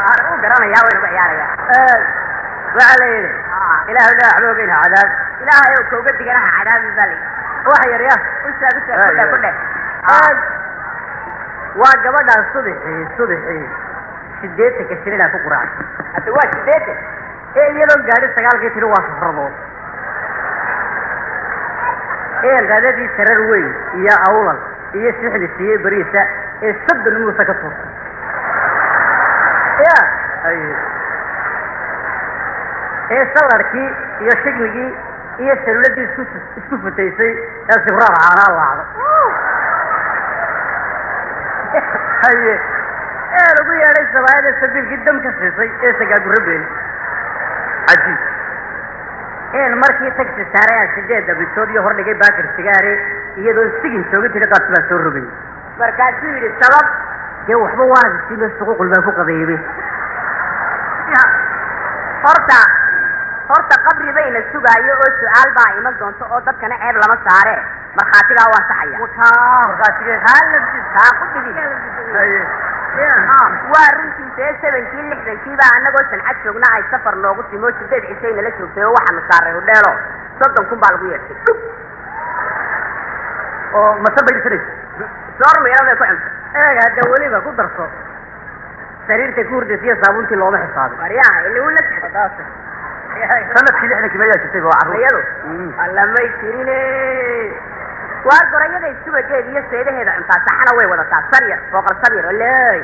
u garanayaa waynu ka ciyaarayaa waxaa la yidhi ilaahu dhaa waxba ogeyna cadaab ilaahay ow kooga diganaha cadaabin baa layi wax yar ya ushaa ushaa kudhe kudhe waa gabadhaan subaxii subaxii sideetanka shilina ku quraacay hadda waa sideetan ee iyadoo gaadhi sagaalkii tiri waa safradood ee qadadii sarar weyn iyo awlal iyo sixdi siiyey beriisa ee soddon muusa ka tuurtay ya ee salarkii iyo shigmigii iyo saluladii isku isku futaysay ee sibraar caanaa laacdo haye ee lagu yeedhay sabaayada sabiilkii dam ka siisay ee sagaagurro beeli cajiib een markii tagsi saaray aan sideedda bisood iyo hordhigay baakir sigaare iyadoo sigin jooga tiri qaadsi baa soo rogay markaasuu yidhi sabab dee waxba waana sida suququl baa ku qabeeyey horta horta qabri bayna sugaayo oo su-aal baa iman doonto oo dadkana ceeb lama saare markhaatigaa waa saxaya haa ku dhigi waa runtiisa ee sebankii lixdankii baa annagoo sancad joogna ay safar noogu timo sideed cishay nala joogtay oo waxaanu saaray hodheelo soddon kun baa lagu yeeshay oo mase bay dhisanaysa soor miira bay ku cunta eeg hadda weliba ku darso sariirta ku hurdaysa iyo saabuuntii looma xisaabin waryaha ili uu la socdo sanadkii lixdankii mayaa jirtay waa carruur iyadu allamay jirine waa gorayada subageeda iyo seedaheeda cuntaa saxana way wadataa saryar booqol saryar oley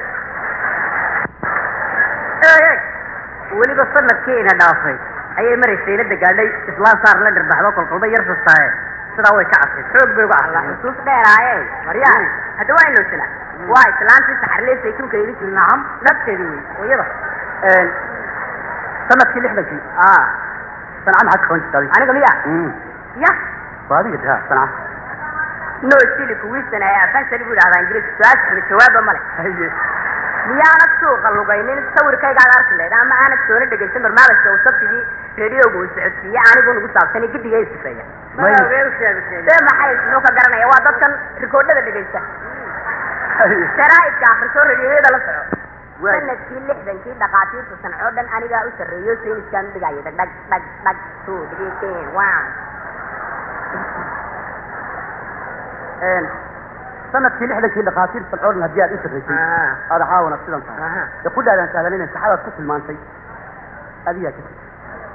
eeg weliba sanadkiina dhaafay ayay maraysay la gaadhay islaan saar la dhirbaxdo kolkolba yar sastaaye sidaa way ka casay xoog bay uga alla casay xusuus dheeraaye waryaha hadda waa inoo jila waa islaantii saxarlee saytuunka iga jiri nacam nafteedii wey iyada sanadkii lixdankii ah sanca maxaad ka qaban jirta adiga aniga miya ya waa adiga taa sanca no sili kuwiisan ee afansali buu idhahdaa ingiriis su-aasha xili jawaaba male haye miyaanad suuqa lugaynin sawirkaygaad arki lahayd ama aanad soona dhegaysan barnaamijka uu sabtigii reediyoga uu socodsiiye anigu nagu saabsanay gidiga ay sifeeya ee maxay muxuu ka garanaya waa dadkan rikoodhada dhegaysta sharaa'idka akhriso rediyoyada la soco sanadkii lixdankii dhakhaatiirta sancoo dhan anigaa u sarreeyo sayniskaan udhigayo dhag dhag dhag dhag two three ten one sanadkii lixdankii dhakhaatiir salcoodhan haddii aad u sarraysay aada caawana sidan tahay ee ku dhaadaan sahlanina saxadaad ku tilmaantay adigaa ka tegi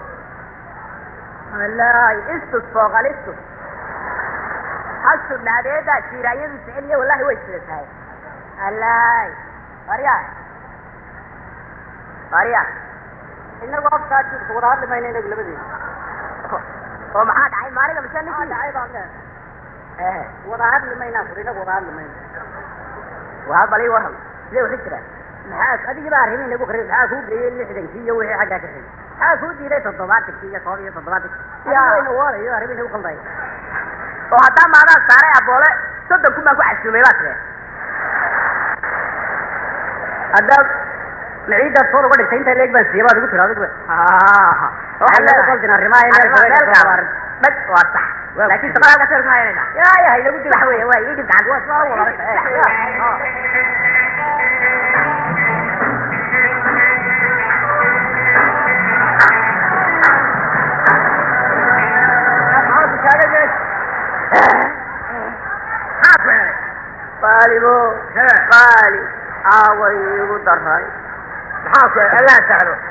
wallahi istus fooqal istus hasu dhaadeeda jiiraanyadu jeceliya wallahi way sida tahay wallahi warya warya inagu afkaa jirka wada hadli mayna inagu labadeeda oo maxaa dhacay maaliga mise ninkii dhacay baan le eh wada hadli maynaa fur inagu wada hadli mayna waa bal ii warram sidee waxu jiraan maxaa adigii baa arrimihi nagu qarib maxaa kuu geeyey lixdankii iyo wixii xaggaa ka xigay maxaa kuu diiday toddobaatankii iyo koob iyo toddobaatankii Ya. wayna waadayo arrimihi nagu qalday oo haddaa maadaan saaray aboole soddon kun baan ku casuumay baa tire haddaad maciiddaad soor uga dhigtay intaa leeg baan siiya baad igu tiri adigu waxay nagu qaldin arrimaha in meel kale ka soo waarin dhag waa sax laakiin shaqada halka sawirka hayanayna yaa yaa inagu dib sax weeye waa ii dhib gacan waa soo wada qaalibo qaali aaway igu daray maxaa ku allah sahlo